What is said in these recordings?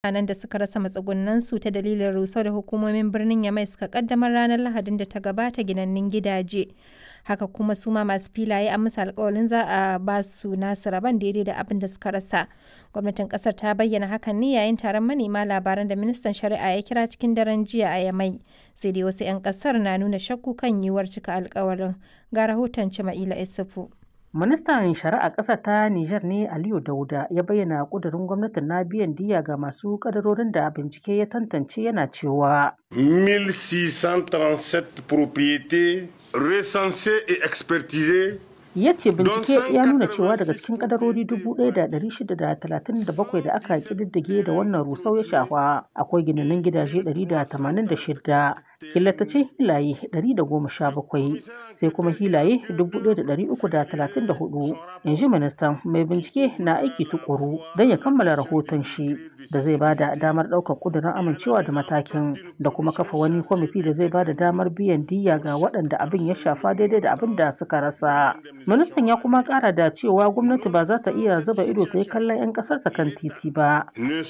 mutanen da suka rasa matsugunansu ta dalilin rusau da hukumomin birnin Yamai suka kaddamar ranar Lahadin da ta gabata ginannin gidaje. Haka kuma su ma masu filaye an musu alkawalin za a ba su nasu rabon daidai da abin da suka rasa. Gwamnatin kasar ta bayyana hakan ne yayin taron manema labaran da ministan shari'a ya kira cikin daren jiya a Yamai. Sai dai wasu 'yan kasar na nuna shakku kan yiwuwar cika alkawarin. Ga rahoton Cima'ila Isufu. Ministan Shari'a ƙasa ta Nijar ne Aliyu Dauda ya bayyana ƙudurin gwamnatin na biyan diya ga masu kadarorin da bincike ya tantance yana cewa. 1637 propriétés recensées et expertisées ya ce bincike ya nuna cewa daga cikin kadarori 1,637 da aka kididdige da wannan rusau ya shafa akwai ginanin gidaje 186 killatacin hilaye 117 sai kuma hilaye 1,334 in ji ministan mai bincike na aiki tukuru don ya kammala rahoton shi da zai ba da damar ɗaukar ƙudurin amincewa da matakin da kuma kafa wani kwamiti da zai ba da damar biyan diyya ga waɗanda abin ya shafa daidai da abin da suka rasa ministan ya kuma kara da cewa gwamnati ba za ta iya zuba ido ta yi kallon 'yan kasar ta kan titi ba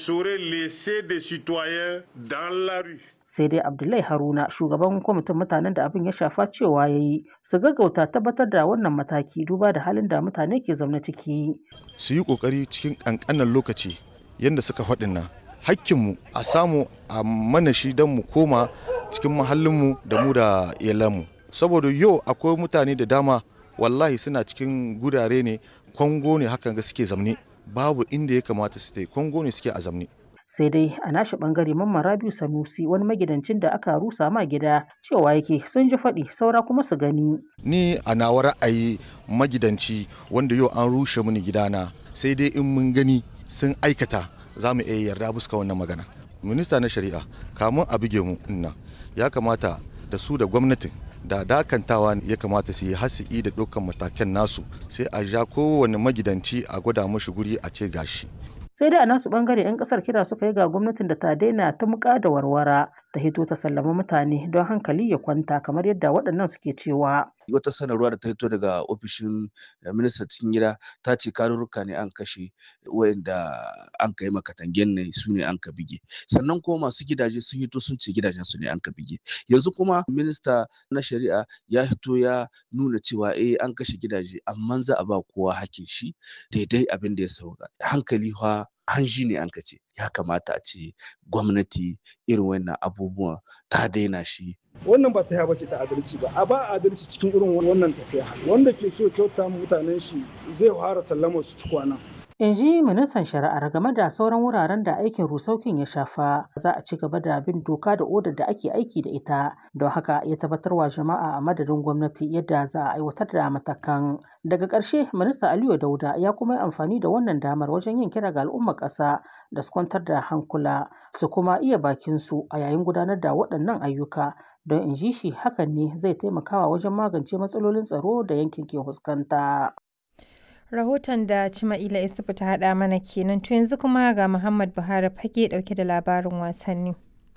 sai dai abdullahi haruna shugaban kwamitin mutanen da abin ya shafa cewa ya yi su gaggauta tabbatar da wannan mataki duba da halin da mutane ke zaune ciki su yi kokari cikin kankanan lokaci yadda suka faɗin nan hakkinmu a samu a mana shi don mu koma cikin mahallinmu da mu da iyalanmu saboda yau akwai mutane da dama wallahi suna cikin gurare ne kwango ne hakan ga suke zamne babu inda ya kamata su tai kwango ne suke a zamne sai dai a nashi bangare mamman rabiu sanusi wani magidancin da aka rusa ma gida cewa yake sun ji faɗi saura kuma su gani ni a nawa ra'ayi magidanci wanda yau an rushe mini gidana sai dai in mun gani sun aikata za mu iya yarda buska wannan magana minista na shari'a kamun a buge mu inna ya kamata da su da gwamnatin da dakantawa ya kamata su yi hasi'i da dukkan matakan nasu sai a ja kowane magidanci a gwada mashi guri a ce gashi sai dai a nasu bangare 'yan kasar kira suka yi ga gwamnatin da ta daina ta muka da warwara ta hito ta sallama mutane don hankali ya kwanta kamar yadda waɗannan suke cewa wata sanarwa da ta hito daga ofishin ministan cikin gida ta ce karurruka ne an kashe wayanda an kai makatangen ne su ne an ka bige sannan kuma masu gidaje sun hito sun ce gidajen su ne an ka bige yanzu kuma minista na shari'a ya hito ya nuna cewa eh an kashe gidaje amma za a ba kowa hakin shi daidai abin da ya sauka hankali fa hanji ne an ka ce ya kamata a ce gwamnati irin wannan abubuwan ta daina shi wannan ba ta bace ta adalci ba a ba adalci cikin irin wannan tafiya wanda ke so kyauta mutanen shi zai fara sallama su kwana in ji ministan shari'ar game da sauran wuraren da aikin rusaukin ya shafa za a ci gaba da bin doka da odar da ake aiki da ita don haka ya tabbatar wa jama'a a madadin gwamnati yadda za a aiwatar da matakan daga ƙarshe minista aliyu dauda ya kuma yi amfani da wannan damar wajen yin kira ga al'ummar ƙasa da su kwantar da hankula su kuma iya bakin su a yayin gudanar da waɗannan ayyuka don in ji shi hakan ne zai taimakawa wajen magance matsalolin tsaro da yankin ke fuskanta. Rahoton da Cima'ila Isufu ta haɗa mana kenan to yanzu kuma ga Muhammad Buhari fage ɗauke da labarin wasanni.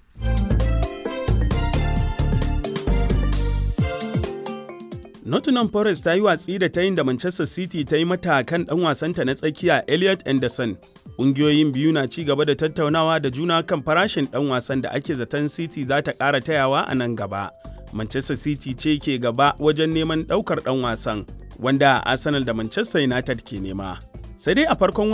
Nottingham Forest ta yi watsi da ta yin da Manchester City ta yi mata kan ɗan wasanta na tsakiya Elliot Anderson. Ƙungiyoyin biyu na ci gaba da tattaunawa da juna kan farashin ɗan wasan da ake zaton City za ta ƙara tayawa a nan gaba. Manchester City ce ke gaba wajen neman ɗaukar ɗan wasan, wanda Arsenal da Manchester United ke nema. Sai dai a farkon